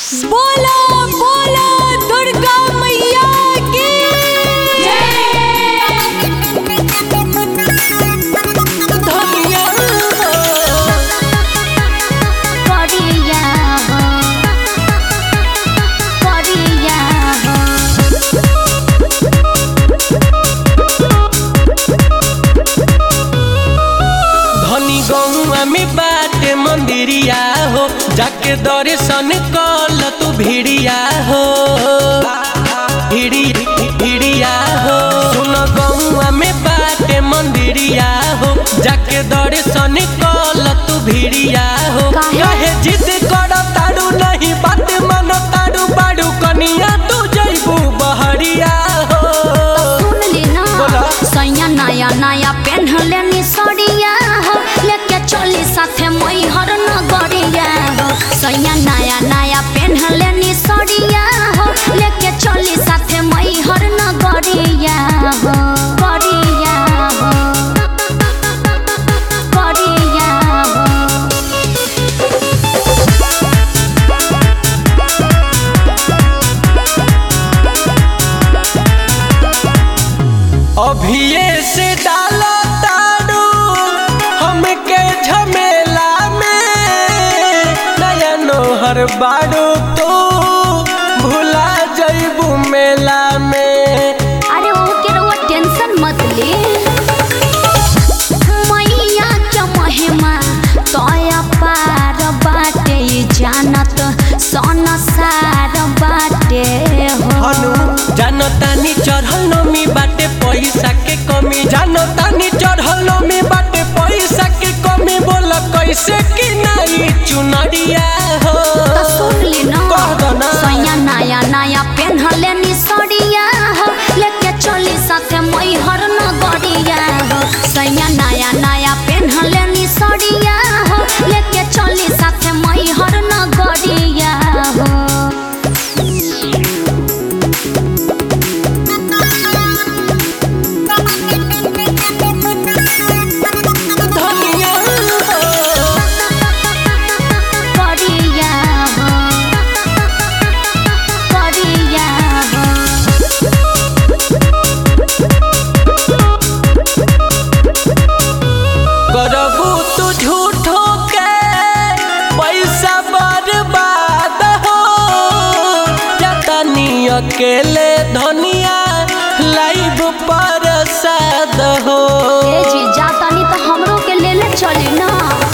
बोला बोला दुर्गा मैया की धनिया हो करिया हो करिया हो धनी गौआ में बाटे मंदिरिया हो जाके दर्शन कल तू भिड़िया हो भिड़ी भिड़िया हो सुन गौआ में बाटे मंदिरिया हो जाके दर्शन कल तू भिड़िया हो काहे? कहे जिद कर तारू नहीं बात मन तारू बाड़ू कनिया तू जैबू बहरिया हो सुन ली ना बोला। सैया नया नया पेन्हले नी सड़िया हो लेके चली साथे मैहर नगरिया हो सैया नया नया पेन्हले नी सड़िया हो लेके चली साथे मैहर नगरिया हो गरिया हो गरिया हो अभिये से डाला तारू हमके झमेला में नया नोहर बाड़ू तू भुला जैबू मेला में अरे ओ के रउआ टेंशन मत ले मैया के महिमा तोया पार बाटे जानत सन सार बाटे हो हनु जानतानी चढ़ल नमी बाटे पैसा के कमी जानतानी चढ़ल नमी बाटे पैसा के कमी बोल कैसे कि नहीं चुनरिया हो त सुन ली ना कह दो ना। सैया नया नया पेन्हले नी सड़िया हो लेके चली साथे मैहर नगरिया हो सैया नया नया पेन्हले नी सड़िया हो लेके चली साथे मैहर नगरिया हो धनिया हो करिया हो करिया हो करबू तू झूठो के पैसा बर्बाद हो जतनी अकेले धनिया लाइव प्रसाद हो ए जी जातानी तो हमरो के ले ले चली ना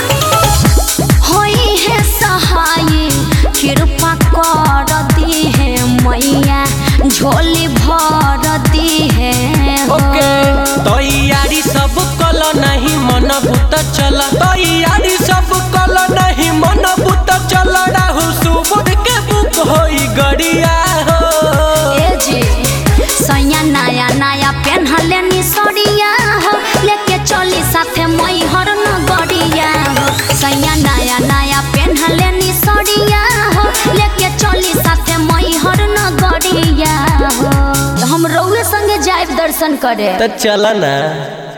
होई है सहाय कृपा कर दी है मैया झोली भर दी है हो। ओके तैयारी सब कल नहीं मन भूत चल तैयारी सब कल नहीं मन भूत चल राहु सुबुद के बुक होई गड़िया हो ए जी सैया नया नया पेन्हले नी सड़िया हो लेके चली साथे मैहर नगरिया हो सैया नया नया पेन्हले नी सड़िया हो लेके चली साथे मैहर नगरिया हो तो हम रउए संगे जाइब दर्शन करे तो चल ना